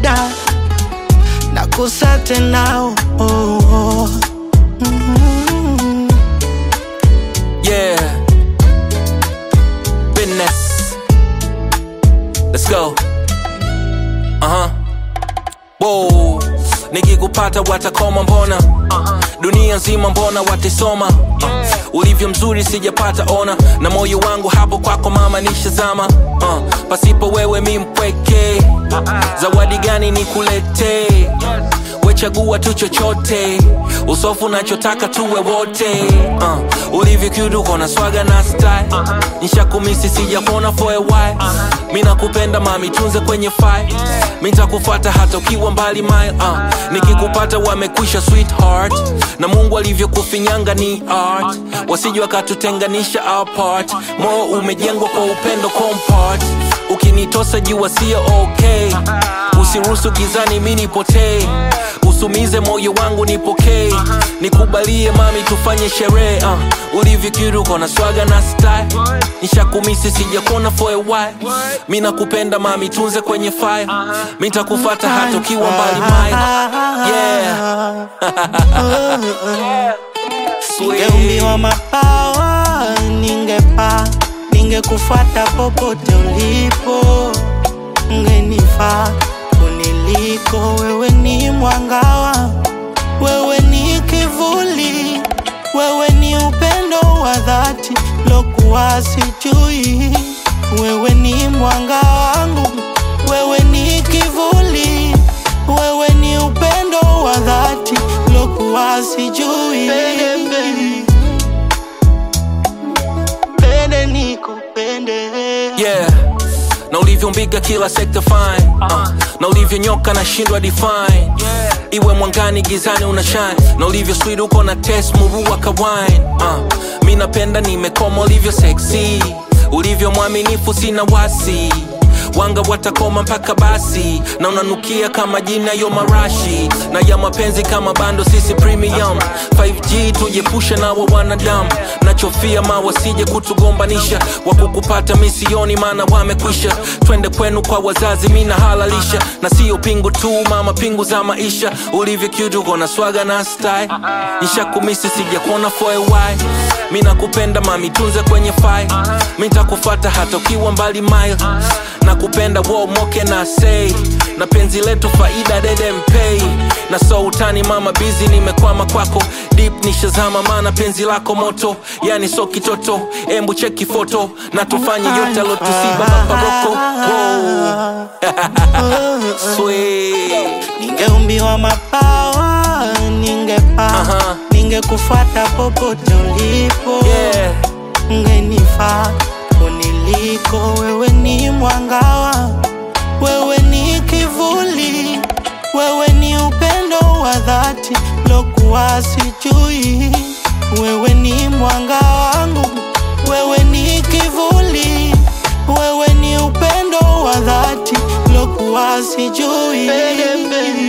shida nakosa tena oh, oh. Mm. Yeah. Business. Let's go. Uh huh. Whoa. Nikikupata watakoma mbona dunia nzima mbona watisoma uh, ulivyo mzuri sijapata ona na moyo wangu hapo kwako mama nishazama uh, pasipo wewe mi mpweke zawadi gani nikuletee wechagua tu chochote usofu nachotaka tuwe wote uh, ulivyo cute uko na swaga na style nishakumisi sijakuona for a while mi nakupenda mami tunze kwenye file mi ntakufuata hata ukiwa mbali mile uh, nikikupata wamekwisha sweetheart na mungu alivyokufinyanga ni art wasije wakatutenganisha apart moyo umejengwa kwa upendo compart ukinitosa jua sio okay usiruhusu gizani mi nipotee usumize moyo wangu nipokee nikubalie mami tufanye sherehe uh, ulivyokiruko na swaga na style nishakumisi sijakuona for a while mi nakupenda mami tunze kwenye fire mi ntakufata hata ukiwa mbali mile yeah. Sweet. Ningeumbiwa mabawa, ningepaa, ningekufuata popote ulipo, ungenifaa kuniliko. Wewe ni mwangawa, wewe ni kivuli, wewe ni upendo wa dhati lokuwa sijui. Wewe ni mwanga wangu, wewe ni kivuli, wewe ni upendo wa dhati lokuwa sijui. Pende nikupende yeah na ulivyombiga kila sekta fine uh, na ulivyonyoka na shindwa define iwe mwangani gizani una shine na ulivyo sweet uko na test murua ka wine uh, mi napenda nimekoma ulivyo sexy ulivyo mwaminifu sina wasi wanga watakoma mpaka basi na unanukia kama jina yo marashi na ya mapenzi kama bando sisi premium 5g tujepushe nawa wanadamu nachofia ma wasije kutugombanisha wakukupata misioni maana wamekwisha twende kwenu kwa wazazi mina halalisha na sio pingu tu mama pingu za maisha ulivyo cute uko na swaga na style nishakumisi sijakuona for a while mi nakupenda mami tunze kwenye file mi ntakufata hata ukiwa mbali mile nakupenda wo moke na say na penzi letu faida dede mpei na so utani mama bizi nimekwama kwako deep nishazama maana penzi lako moto yani so kitoto embu cheki foto na tufanye yote alotusiba maparoko Sweet. Ningeumbiwa mabawa, ningepaa, Aha. ningekufuata popote ulipo, Yeah. ungenifaa kuniliko. Wewe ni mwangawa, wewe ni kivuli, wewe ni upendo wa dhati lokuwa sijui. Wewe ni mwanga wangu, wewe ni kivuli, wewe ni upendo wa dhati lokuwa sijui.